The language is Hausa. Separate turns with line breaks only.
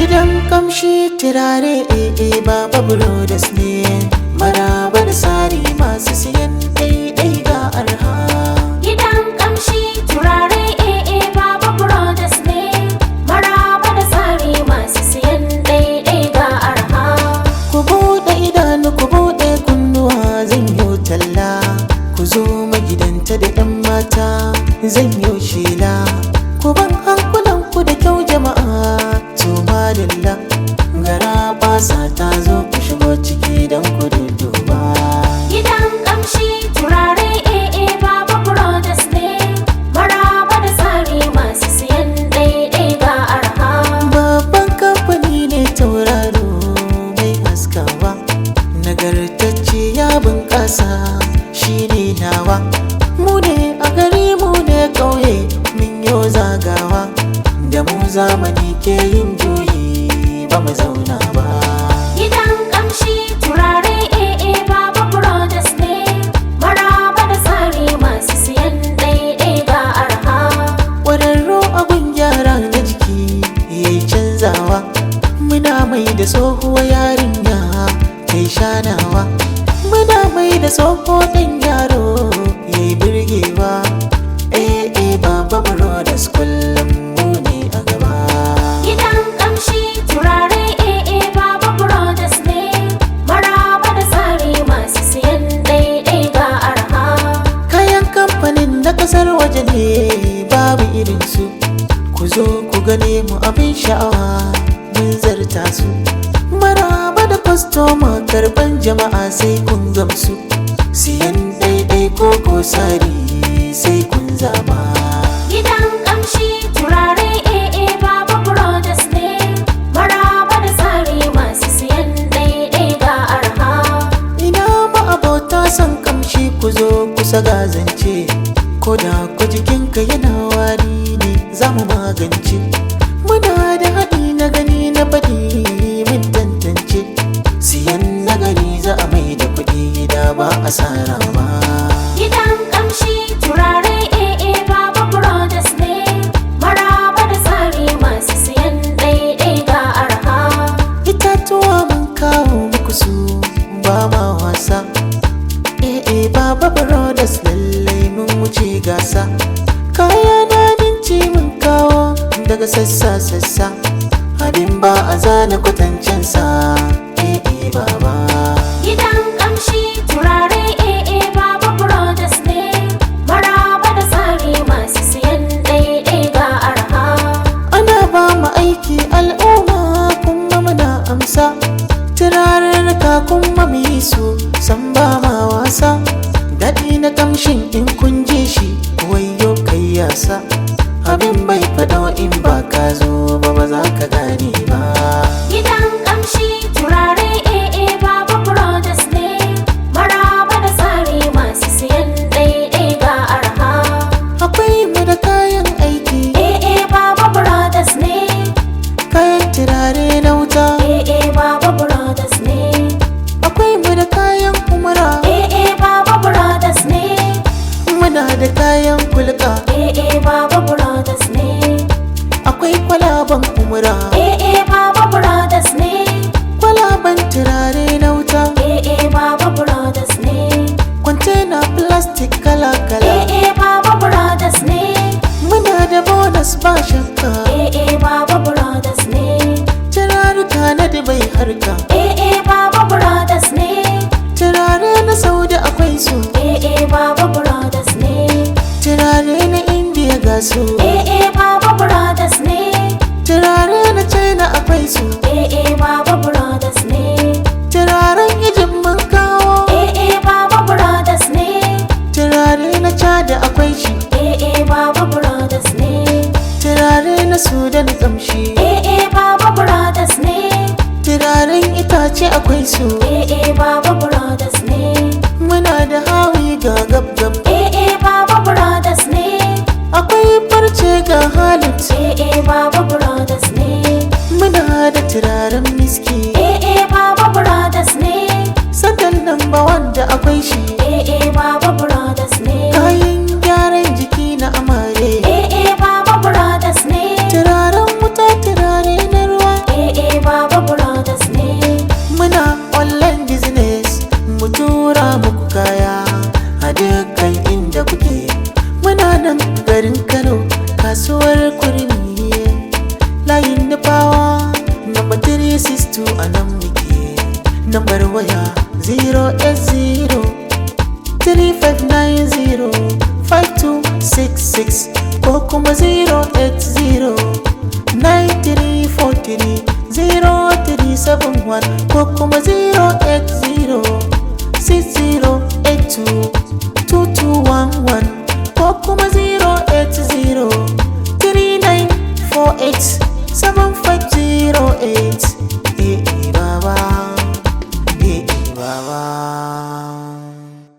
Gidan kamshi turare ee baba brothers ne Maraba da sari masu siyan daidai ga arha
Gidan kamshi turare AA Baba Brothers ne Maraba da tsari masu siyan daidai ga arha
Ku buɗe idanu ku buɗe kunnuwa zan yi talla Ku zo magidanta da 'yan mata zan yi shela Ku ban hankulan ku da kyau jama'a to madalla Gara basa ta zo ku shigo ciki don ku duduba
Gidan kamshi turare AA Baba Brothers ne Maraba da tsari masu siyan daidai ga arha
Babban kamfani ne tauraro mai haskawa Nagartacce ya bunƙasa shi ne nawa Mu ne a gari mu ne ƙauye min yau zagawa Da mu zamani ke yin juyi ba mu zauna ba
Gidan kamshi turare AA Baba Brothers ne Maraba da tsari masu siyan daidai ga arha
Ƙwararru abin gyara na jiki yayi canzawa Muna mai da tsohuwa yarinya kai shanawa Muna mai da tsoho ɗan yaro yayi birgewa Eh eh baba brothers kullum mu ne a gaba
Gidan kamshi turare AA Baba Brothers ne Maraba da tsari masu siyan daidai ga arha
Kayan kamfanin na kasar waje ne babu irinsu Ku zo ku gane mu abin sha'awa mun zarta su Maraba da kwastoma karban jama'a sai kun gamsu Siyan daidai ko ko sari sai kun zaba
Gidan kamshi turare AA Baba Brothers ne Maraba da tsari masu siyan daidai ga arha
Ina ma abota son kamshi ku zo kusa ga zance Ko da ku jikinka yana wari ne za mu magance Muna da haɗi na gani na faɗi min tantance Siyan nagari za a mai da kuɗi da ba asara ba
Gidan kamshi turare AA Baba Brothers ne Maraba da tsari masu siyan daidai ga arha
Itatuwa mun kawo muku su ba ma wasa Eh eh baba brothers lallai mun wuce gasa Kaya na dinci mun kawo daga sassa sassa Abin ba a zana kwatancen sa Eh eh baba
Gidan kamshi turare AA Baba Brothers ne Maraba da tsari masu siyan daidai ga arha
Ana ba mu aiki al'umma kuma muna amsa Turarurruka kuma mu yi su san ba ma wasa Daɗi na kamshin in kun je shi wayo kai yasa Abin bai faɗo in ba ka zo ba ba za ka gane ba
Gidan kamshi turare AA Baba Brothers ne Maraba da tsari masu siyan daidai ga arha
Akwai mu da kayan aiki
AA Baba Brothers ne
kayan turare na wuta
AA Baba Brothers ne
Akwai mu da kayan umara
AA Baba Brothers ne
muna da kayan kulka
AA Baba Brothers ne
Akwai kwalaban umara
AA Baba Brothers ne
kwalaban turare na wuta
AA Baba Brothers ne
kwantena plastic kala-kala
AA Baba Brothers ne
muna da bonus ba shakka
AA Baba Brothers ne
turaruka na dubai harka
AA Baba Brothers ne
turare na saudi akwai su
AA Baba Brothers ne
turare na india ga su
AA Baba Brothers ne
turare na china akwai su
AA Baba Brothers ne
turaren egypt mun kawo
AA Baba Brothers ne
turare na chad akwai shi
AA Baba Brothers ne
turare na sudan kamshi
AA Baba Brothers ne
turaren itace akwai su
AA Baba Brothers ne
muna da hawi ga gab-gab
AA Baba Brothers ne
akwai farce ga halit
AA Baba Brothers ne
muna da turaren miski
AA Baba Brothers ne
sandan lamba wanda akwai shi
AA Baba Brothers ne
kayan gyaran jiki na amare
AA Baba Brothers ne
turaren wuta turare na ruwa
AA
nan garin kano kasuwar kurmi layin nufawa number 362 a nan muke nambar waya 080 3590 5266 ko kuma 080 9343 0371 ko kuma 080 6082